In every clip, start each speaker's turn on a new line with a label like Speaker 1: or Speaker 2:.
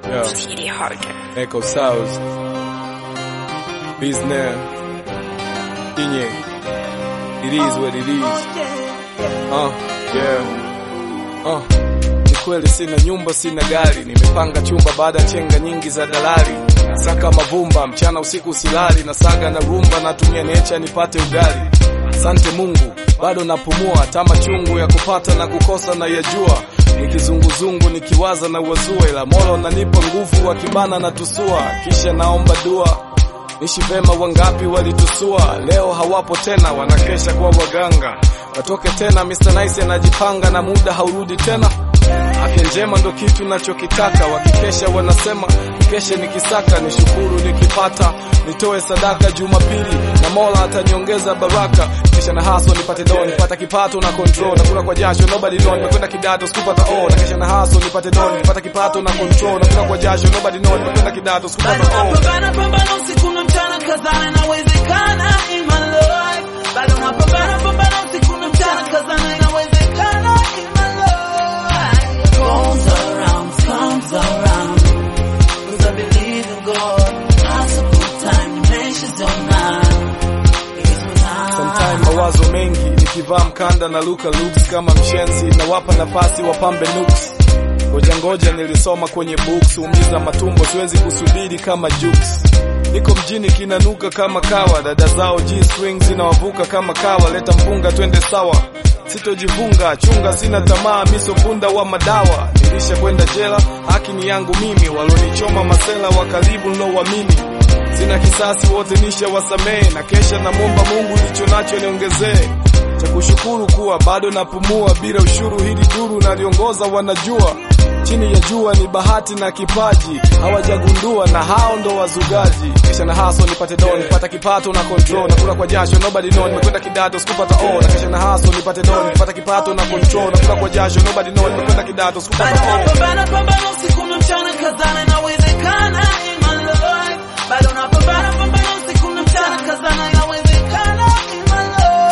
Speaker 1: Yo,
Speaker 2: TD Harker.
Speaker 1: Echo Sounds. Business. Inye. It is what it is. Uh, yeah. Uh. Ni kweli sina nyumba, sina gari, nimepanga chumba baada ya chenga nyingi za dalali. Saka mavumba, mchana usiku silali, na saga na rumba, natumia necha nipate ugali. Asante Mungu, bado napumua, tama chungu ya kupata na kukosa na yajua nikizunguzungu nikiwaza na uwazua, ila Mola unanipa nguvu, akibana na tusua, kisha naomba dua nishi vema. Wangapi walitusua, leo hawapo tena, wanakesha kwa waganga. Watoke tena, Mr. Nice anajipanga na muda haurudi tena. Afya njema ndo kitu nachokitaka, wakikesha wanasema keshe nikisaka, nishukuru nikipata, nitoe sadaka Jumapili na Mola ataniongeza baraka, kisha na haso nipate do, nipata kipato na control, nakula kwa jasho nobody know, nimekwenda kidato sikupata o, na kisha na haso nipate do, nipata kipato na control, nakula kwa jasho nobody know, nimekwenda kidato sikupata
Speaker 3: Bado
Speaker 1: o.
Speaker 3: napambana pambana usiku na mchana kazana inawezekana in my life. Bado napambana pambana usiku na mchana kazana inawezekana in my life. Goes around, comes around. Cause I believe in God. That's a good time, nimeshaziona. It's my time.
Speaker 1: Sometime mawazo mengi nikivaa mkanda na luka looks kama mshenzi nawapa nafasi wapambe nuks ngoja ngoja nilisoma kwenye books umiza matumbo siwezi kusubiri kama jukes niko mjini kinanuka kama kawa dada zao G swing zinawavuka kama kawa leta mpunga twende sawa sitojivunga chunga sina tamaa misopunda wa madawa nilisha kwenda jela haki ni yangu mimi walonichoma masela wa karibu nilowamini sina kisasi wote nisha wasamehe na kesha na momba Mungu licho nacho niongezee cha kushukuru kuwa bado napumua bila ushuru hili duru naliongoza wanajua chini ya jua ni bahati na kipaji hawajagundua na hao ndo wazugaji kisha na haso nipate do nipata kipato na control nakula kwa jasho nobody know nimekwenda kidato sikupata o na kisha na haso nipate do nipata kipato na control nakula kwa jasho nobody know nimekwenda kidato sikupata
Speaker 3: Bado
Speaker 1: o
Speaker 3: napambana pambana usiku na mchana kazana inawezekana in my life. Bado napambana pambana usiku na mchana kazana inawezekana in my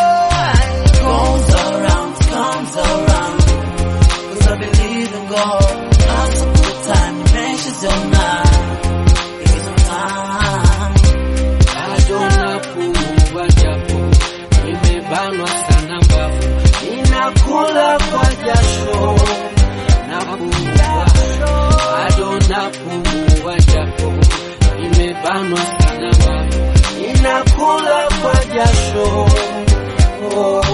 Speaker 3: life. Goes around, comes around. Cause I believe in God. That's a good time, nimeshaziona. It's my time.
Speaker 4: bado napumua japo nimebanwa sana mbavu, ninakula kwa jasho napumua, bado napumua japo nimebanwa sana mbavu, ninakula kwa jasho oh.